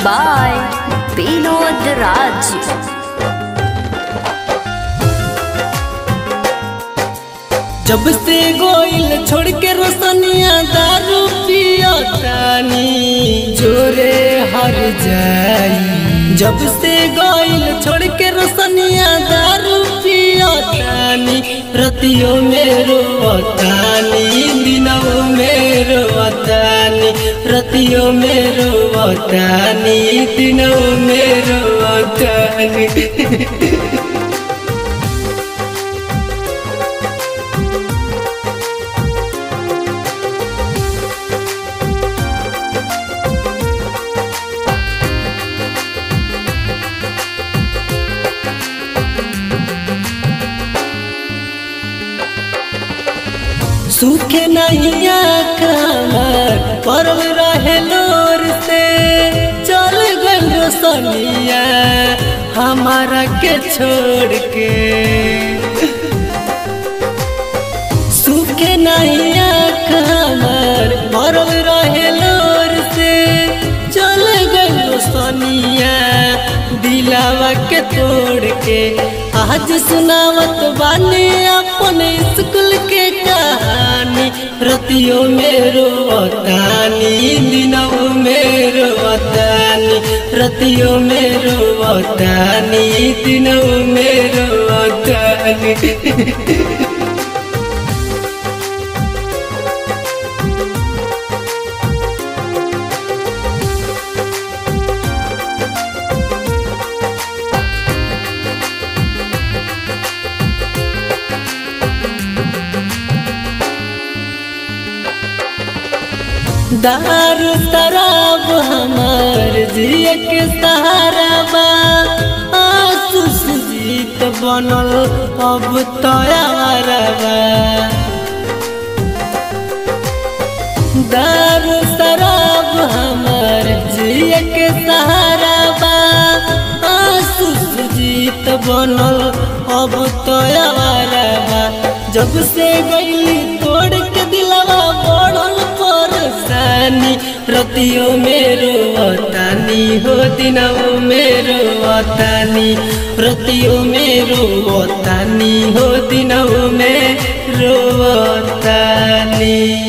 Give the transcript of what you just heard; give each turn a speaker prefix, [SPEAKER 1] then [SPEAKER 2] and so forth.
[SPEAKER 1] by Vinod Raj.
[SPEAKER 2] जब से गोइल छोड़ के रोशनिया दारू पियतानी जोरे हर जाई जब से गोइल छोड़ के रोशनिया दारू पियतानी रतियों में रोवतानी दिनों में रोवतानी रतियों में रोवतानी दिनों में रोवतानी सूखे नहीं कमर परल रहे लोर से चल गल रोशनिया हमारा के छोड़ के सूखे नहीं कमर परल रहे लोर से चल गल रोशनिया दिलावा के तोड़ के आज सुनावत बानी अपन स्कूल के कहानी रतियों में रोवतानी दिनों में रोवतानी रतियों में रोवतानी दिनों में रोवतानी दारू शराब हमार जिए के सहारा बा आंसू से जीत बनल अब तैयार बा दारू शराब हमार जिए के सहारा बा आंसू से जीत बनल अब तैयार बा जब से गईली तोड़ के दिलवा बढ़ल परेशानी रतियों में रोवतानी हो दिनों में रोवतानी रतियों में रोवतानी हो दिनों में रोवतानी